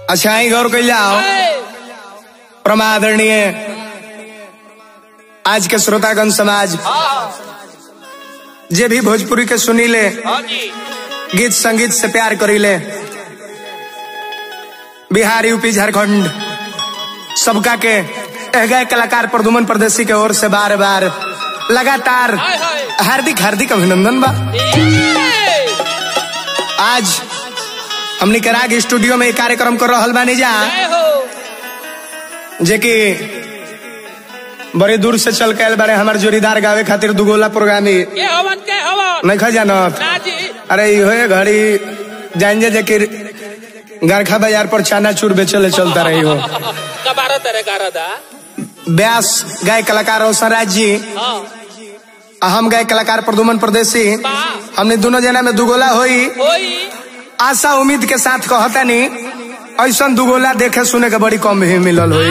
अच्छा ही गौर कैल जाओ परमादरणीय आज के श्रोतागण समाज जे भी भोजपुरी के सुनीले हाँ जी गीत संगीत से प्यार करीले बिहार यूपी झारखंड सबका के एह गए कलाकार प्रदुमन प्रदेशी के ओर से बार बार लगातार हाय हाय हार्दिक हार्दिक अभिनंदन बा ए, आज हमनी के राग स्टूडियो में एक कार्यक्रम कर रहल बानी जा जय हो जे कि बड़ी दूर से चल के आयल बारे हमार जोड़ीदार गावे खातिर दुगोला प्रोग्रामी के हवन के हवन नहीं खा जानत ना जी अरे इहो ये घड़ी जान जे कि गरखा बाजार पर चाना चूर बेचले चलता रही हो कबारा तेरे गारा दा व्यास गाय कलाकार रोशन राज जी हाँ आ हम गाय कलाकार प्रदुमन प्रदेशी बा हमने दोनों जना में दुगोला होई होई आशा उम्मीद के साथ कहतानी ऐसा दुगोला देखे सुने के बड़ी कम ही मिलल हुई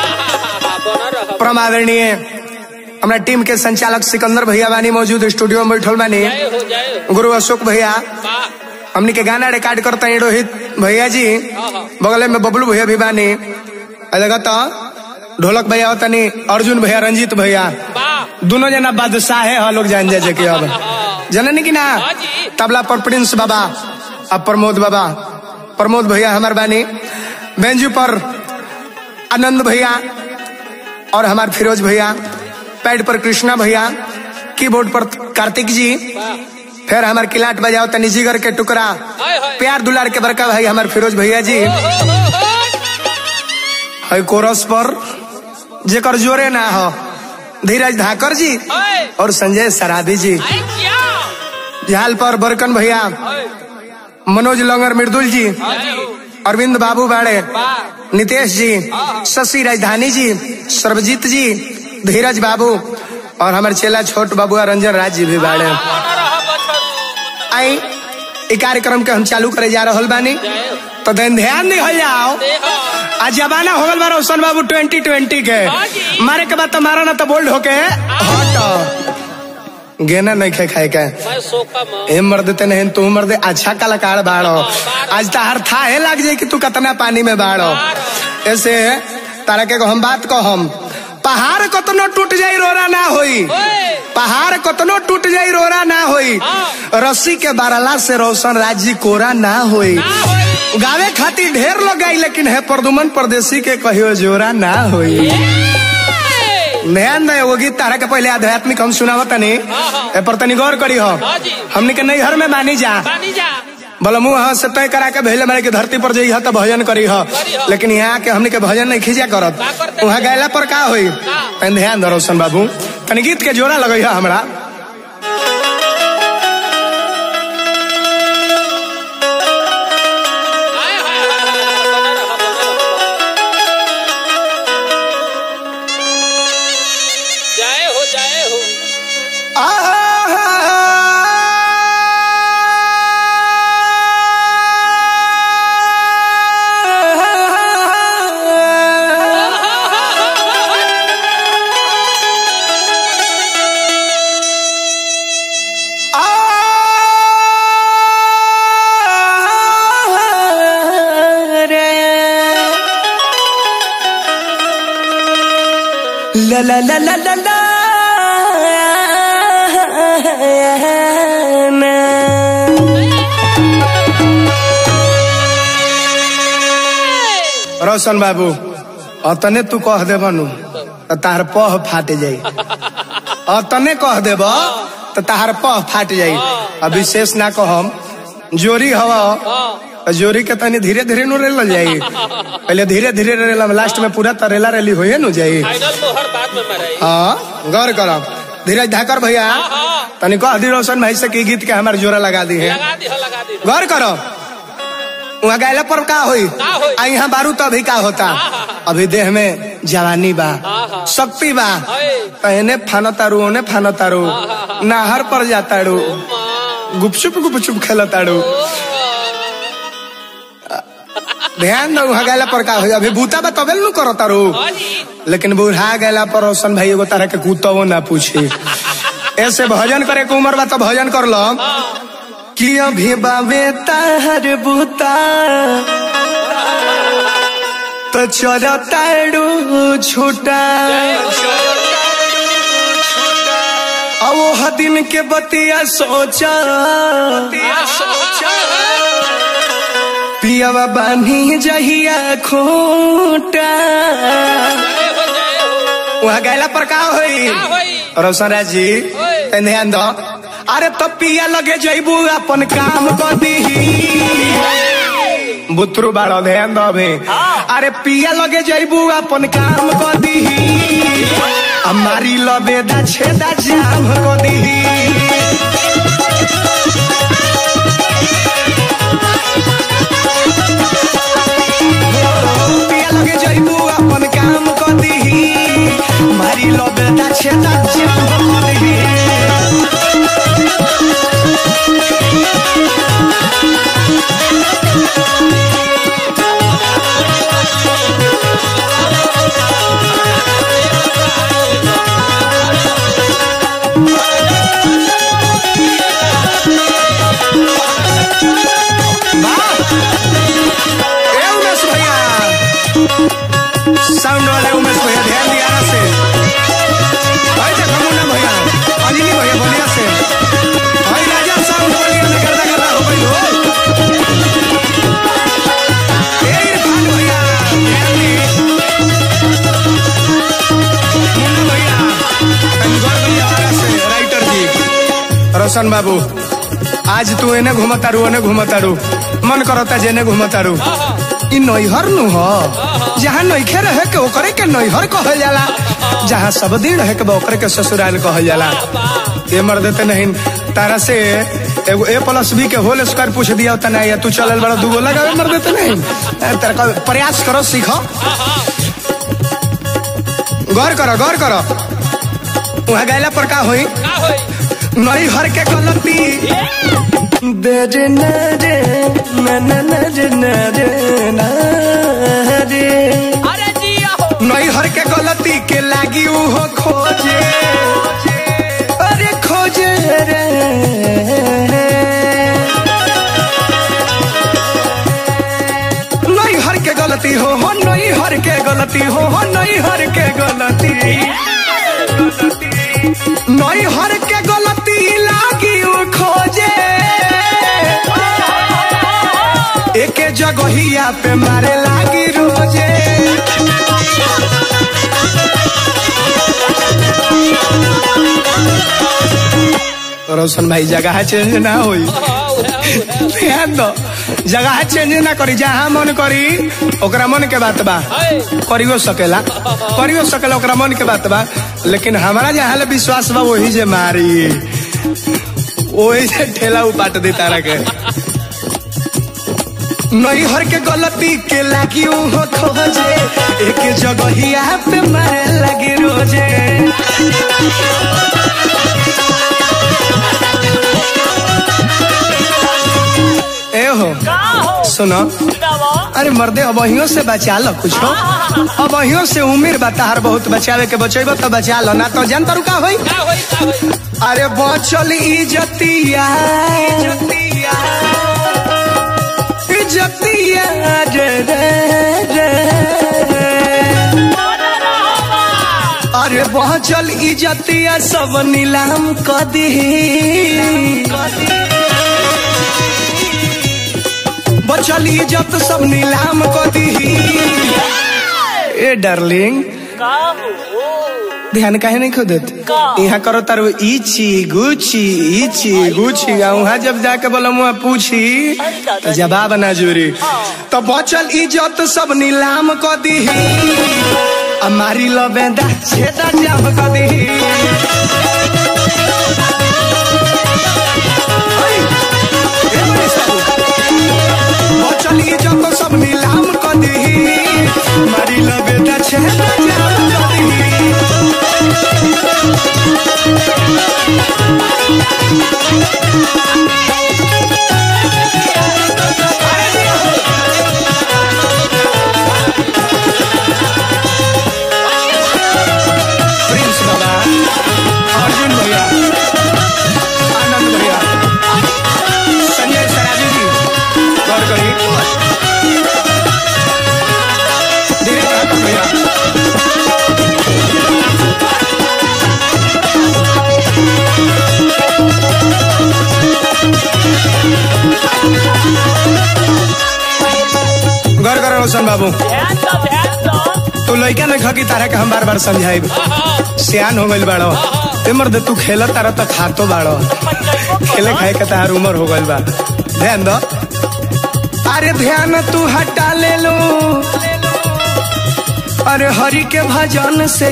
बना रहा परमादरणीय हमारा टीम के संचालक सिकंदर भैया बानी मौजूद स्टूडियो में बैठल बानी जय हो जय हो गुरु अशोक भैया बा हमनी के गाना रिकॉर्ड करता है रोहित भैया जी हाँ, हाँ। बगल में बबलू भैया भी बानी आ देखा तो ढोलक भैया तनी अर्जुन भैया रंजीत भैया बा दोनों जना बादशाह है लोग जान जाए कि अब जननी की ना हाँ जी। तबला पर प्रिंस बाबा अब प्रमोद बाबा प्रमोद भैया हमार बानी बेंजू पर आनंद भैया और हमार फिरोज भैया पैड पर कृष्णा भैया कीबोर्ड पर कार्तिक जी बा फिर हमार किलाट बजाओ तनी जिगर के टुकड़ा हाय हाय प्यार दुलार के बड़का भाई हमार फिरोज भैया जी हो हो हो है कोरस पर जेकर जोरे ना हो धीरज धाकर जी हाय और संजय सराबी जी आए क्या झाल पर बरकन भैया हाय मनोज लंगर मृदुल जी हाँ जी अरविंद बाबू बाड़े बा नितेश जी शशि राजधानी जी सर्वजीत जी धीरज बाबू और हमारे चेला छोट बाबू रंजन राज जी भी बाड़े बना रहा बछरू आई ई कार्यक्रम के हम चालू करे जा रहल बानी जय हो तो दिन ध्यान नहीं हो जाओ देखो आज जमाना हो गल बा रोशन बाबू ट्वेंटी ट्वेंटी के हाँ जी। मारे के बाद तो मारा ना तो बोल्ड होके हट गेना नहीं खे खाए के मैं सोफा में ए मर्द ते नहीं तू मर्द अच्छा कलाकार बाड़ो आज तहार था है लग जाए कि तू कितना पानी में बाड़ो ऐसे तारा के हम बात को हम पहाड़ कतनो टूट जाई रोरा ना होई ओए पहाड़ कतनो टूट जाई रोरा ना होई हाँ। रस्सी के बारला से रोशन राजी कोरा ना होई ना होई गावे खातिर ढेर लोग गई लेकिन है प्रदुमन परदेसी के कहियो जोरा ना होई ए, ध्यान दे वो गीत तारा के पहले आध्यात्मिक हम सुनावत तनी हाँ, हाँ। ए पर तनी गौर करी हो हाँ जी। हमने के नैहर में मानी जा पानी जा बोला मुंह हाँ से तय करा के भेले मेरे के धरती पर जई तो भजन करी हो करी हो। लेकिन यहाँ के हमने के भजन नहीं खींचा करत का करते वहाँ गैला पर का होई का? तनी ध्यान दो रोशन बाबू तनी गीत के जोड़ा लगई है हमरा हाय हाय हाय हाय, बना रहा बना रहा जय हो जय हो La la la la la la रोशन बाबू अतने तू कह देब नु तो तार पह फाट जाई अतने कह देब तो तार पह फाट जाई अब विशेष ना कहम जोरी हवा तो जोरी के तनी धीरे धीरे नु रेल जाई पहले धीरे धीरे रेल लास्ट में पूरा तरेला रेली होए नु जाई फाइनल मोहर बाद में मराई हाँ गौर करो धीरज धाकर भैया हाँ तनी कह दी रोशन भाई से की गीत के हमारे जोरा लगा दी है लगा दी हो लगा दी गौर करो वहाँ गैला पर का होई का होई? आ यहाँ बारू तो अभी का होता अभी देह में जवानी बा हाँ, हाँ। शक्ति बा हाय पहने फानो तारू ओने फानो तारू नहर पर जाताड़ू माँ गुपचुप गुपचुप खेल ताड़ू ध्यान दो वहाँ गैला पर का होई अभी बूता बा तबे नु करो तारू हाँ जी लेकिन बूढ़ा गैला पर रोशन भाई एगो तरह के कुतवो ना पूछी ऐसे भजन करे के उम्र बा तो भजन कर लो कि अभी बाबे ताहर बूता तो चरताड़ू छूटा अब वो दिन के बतिया सोचा पियावा बानी जहिया खोटा जय हो जय हो वहाँ गैला पर का होई का होई रोशन राज जी ओए। तनी ध्यान दो अरे तो पिया लगे जइबू अपन काम कर दीही बुतरू बाड़ो ध्यान दो अभी अरे पिया लगे जइबू अपन काम कर दीही हमारी लबेदा छेदा जाम कर दीही पिया लगे जइबू अपन काम कर दीही हमारी लबेदा छेदा जाम कर दीही ए उमेश भैया साउंड वाले उमेश भैया ध्यान दिया ना से भाई देखो मुन्ना भैया अनिली भैया बोलिया से भाई राजा साउंड बोलिया में करदा करदा हो गई हो ए इरफान भैया ध्यान दी मुन्ना भैया तंगोर भैया वाला से राइटर जी रोशन बाबू आज तू एने घुमतारू ओने घुमतारू मन करता जेने घुमतारू इ नैहर नु हो जहाँ नैखे रहे के ओकरे के नैहर कहल जाला जहाँ सब दिन रहे के बा ओकरे के ससुराल कहल जाला ये मर देते नहीं तारा से एगो ए प्लस बी के होल स्क्वायर पूछ दिया होता नहीं या तू चलल बड़ा दूगो लगावे मर देते नहीं ए, तेरा का प्रयास करो सीखो गौर करो गौर करो वहाँ गैला पर का होई का होई नहीं हर के गलती दे रे ना रे ना ना ना रे ना रे ना रे अरे जिया हो नहीं हर के गलती के लागी उहो खोजे अरे खोजे रे नहीं हर के गलती हो हो नहीं हर के गलती हो हो नहीं हर के गलती नहीं हर के गलती लागी उ खोजे एके जगहिया पे मारे लागी रोजे रोशन भाई जगह चेंज ना होई हाँ, उहे, उहे। ध्यान दो जगह चेंज ना करी जहाँ मन करी ओकरा मन के बात बा हाय करियो सकेला करियो सकेला ओकरा मन के बात बा लेकिन हमारा जहाँ ले विश्वास बा वही जे मारी वही से ठेला उपाट दे तारा के नहीं हर के गलती के लागी हो खोजे एक जगहिया पे मारे लगी रोजे ए हो सुनो अरे मर्दे अबहियों से बचा लो कुछ हो अबहियों से उम्र बताहर बहुत बचावे के बचेबो तो बचा लो ना तो जनता रुका होई का होई का होई अरे बचल इजतिया इजतिया इजतिया रे रे रे अरे बचल इजतिया सब नीलाम क दी बचल इज्जत सब नीलाम क दी ए डार्लिंग ध्यान काहे नहीं खोदत यहाँ करो तारो इची गुची इची गुची आ वहाँ जब जाके बोला मुआ पूछी तो जवाब ना जुरी तो बचल इज्जत सब नीलाम क दी हमारी लबेदा छेदा जाम क दी बचल इज्जत सब नीलाम क दी हमारी लबेदा छेदा जाम क दी प्रिंस बाबा गौर कर रोशन बाबू ध्यान दो ध्यान दो तू लड़का नहीं खकी तारा के हम बार बार समझाइब सियान हो गइल बाड़ो ते मर्द तू खेल तारा तो खातो बाड़ो खेले खाए के तार उम्र हो गइल बा ध्यान दो अरे ध्यान तू हटा ले लो अरे हरि के भजन से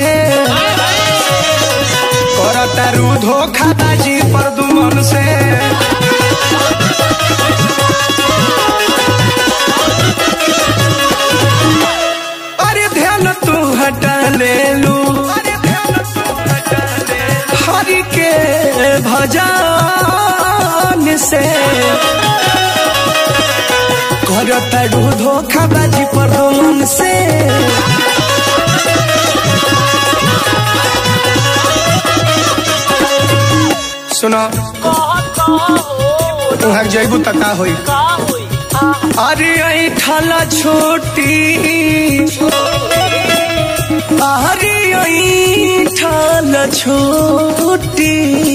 कर तारू धोखा बाजी पर दुमन से अरे ध्यान तू हटा ले लू हरि के भजन से कर तारू धोखा बाजी पर दुमन से सुनो कहत हो तुहार जैबू त का होई का होई अरे ऐठल छोटी अरे ऐठल छोटी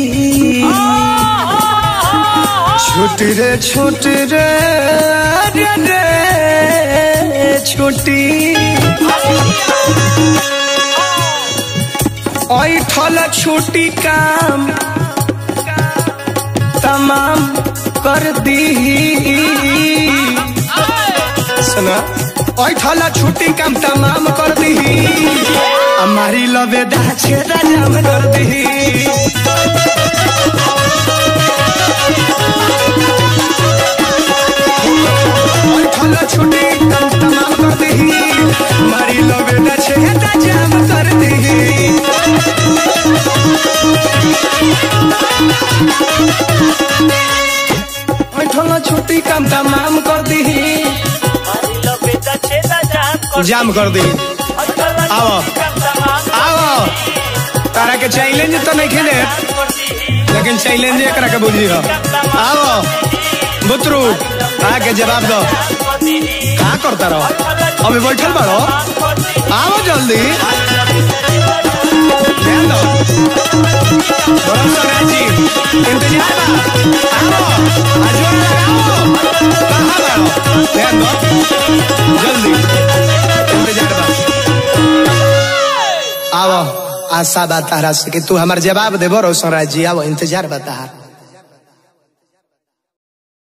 छोटी रे छोटी रे रे रे छोटी ऐठल छोटी काम तमाम कर दी सुना ऐठल छुट्टी काम तमाम कर दी हमारी लबे दाछे राजाम कर दी ऐठल छुट्टी काम तमाम कर दी हमारी लबे दाछे राजाम कर दी ऐठल छुट्टी काम तमाम कर दी हरी लो बेटा छेदा जाम कर जाम कर दी आओ। आओ तारा के चैलेंज तो नहीं खेले लेकिन चैलेंज एकरा के बुझी हो आओ बुतरू आके जवाब दो का करता रहो अभी बैठल बाड़ो आओ जल्दी ध्यान दो बड़ा समय जी इंतजार बा आओ आजोर लगाओ कहाँ बाड़ो ध्यान दो जल्दी इंतजार बा आओ आशा बा तारा से कि तू हमार जवाब देबो रोशन राज जी आओ इंतजार बा तारा